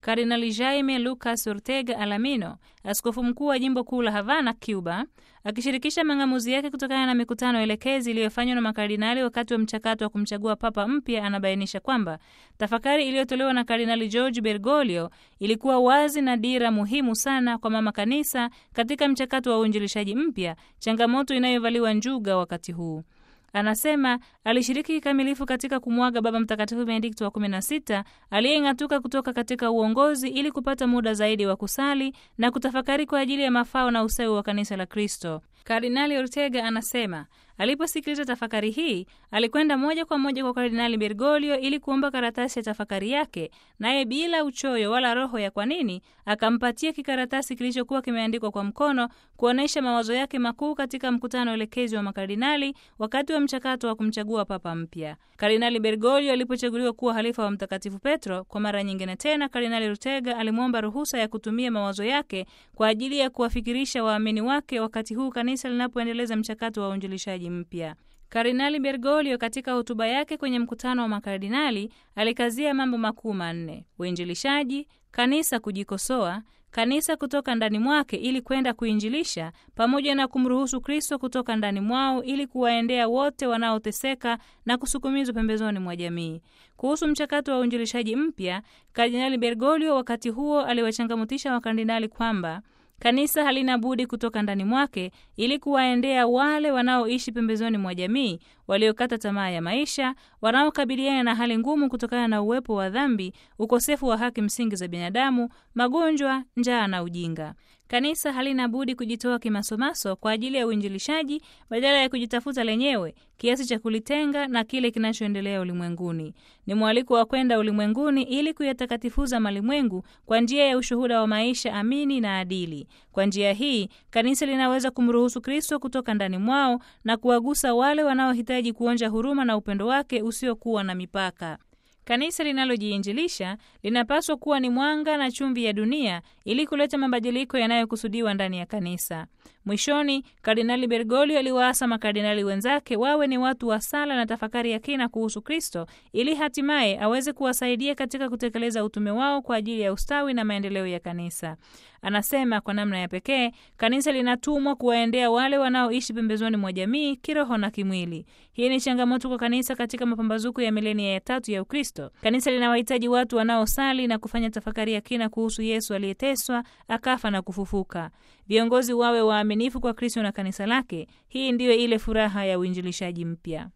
Kardinali Jaime Lucas Ortega Alamino, askofu mkuu wa jimbo kuu la Havana, Cuba, akishirikisha mang'amuzi yake kutokana na mikutano elekezi iliyofanywa na makardinali wakati wa mchakato wa kumchagua papa mpya, anabainisha kwamba tafakari iliyotolewa na Kardinali George Bergoglio ilikuwa wazi na dira muhimu sana kwa mama kanisa katika mchakato wa uinjilishaji mpya, changamoto inayovaliwa njuga wakati huu. Anasema alishiriki kikamilifu katika kumwaga Baba Mtakatifu Benedikto wa 16 aliyeng'atuka kutoka katika uongozi ili kupata muda zaidi wa kusali na kutafakari kwa ajili ya mafao na ustawi wa kanisa la Kristo. Kardinali Ortega anasema aliposikiliza tafakari hii alikwenda moja kwa moja kwa Kardinali Bergoglio ili kuomba karatasi ya tafakari yake, naye bila uchoyo wala roho ya kwa nini akampatia kikaratasi kilichokuwa kimeandikwa kwa mkono kuonyesha mawazo yake makuu katika mkutano elekezi wa makardinali wakati wa mchakato wa kumchagua papa mpya. Kardinali Bergoglio alipochaguliwa kuwa halifa wa Mtakatifu Petro kwa mara nyingine tena, Kardinali Ortega alimwomba ruhusa ya kutumia mawazo yake kwa ajili ya kuwafikirisha waamini wake wakati huu kanisa linapoendeleza mchakato wa uinjilishaji mpya. Kardinali Bergoglio katika hotuba yake kwenye mkutano wa makardinali alikazia mambo makuu manne: uinjilishaji, kanisa kujikosoa, kanisa kutoka ndani mwake ili kwenda kuinjilisha, pamoja na kumruhusu Kristo kutoka ndani mwao ili kuwaendea wote wanaoteseka na kusukumizwa pembezoni mwa jamii. Kuhusu mchakato wa uinjilishaji mpya, Kardinali Bergoglio wakati huo aliwachangamutisha wakardinali kwamba kanisa halina budi kutoka ndani mwake ili kuwaendea wale wanaoishi pembezoni mwa jamii, waliokata tamaa ya maisha, wanaokabiliana na hali ngumu kutokana na uwepo wa dhambi, ukosefu wa haki msingi za binadamu, magonjwa, njaa na ujinga. Kanisa halina budi kujitoa kimasomaso kwa ajili ya uinjilishaji badala ya kujitafuta lenyewe kiasi cha kulitenga na kile kinachoendelea ulimwenguni. Ni mwaliko wa kwenda ulimwenguni ili kuyatakatifuza malimwengu kwa njia ya ushuhuda wa maisha amini na adili. Kwa njia hii kanisa linaweza kumruhusu Kristo kutoka ndani mwao na kuwagusa wale wanaohitaji kuonja huruma na upendo wake usiokuwa na mipaka. Kanisa linalojiinjilisha linapaswa kuwa ni mwanga na chumvi ya dunia ili kuleta mabadiliko yanayokusudiwa ndani ya kanisa. Mwishoni, Kardinali Bergoglio aliwaasa makardinali wenzake wawe ni watu wa sala na tafakari ya kina kuhusu Kristo ili hatimaye aweze kuwasaidia katika kutekeleza utume wao kwa ajili ya ustawi na maendeleo ya kanisa. Anasema kwa namna ya pekee kanisa linatumwa kuwaendea wale wanaoishi pembezoni mwa jamii kiroho na kimwili. Hii ni changamoto kwa kanisa katika mapambazuko ya milenia ya tatu ya Ukristo. Kanisa linawahitaji watu wanaosali na kufanya tafakari ya kina kuhusu Yesu aliyeteswa, akafa na kufufuka. Viongozi wawe waaminifu kwa Kristo na kanisa lake. Hii ndiyo ile furaha ya uinjilishaji mpya.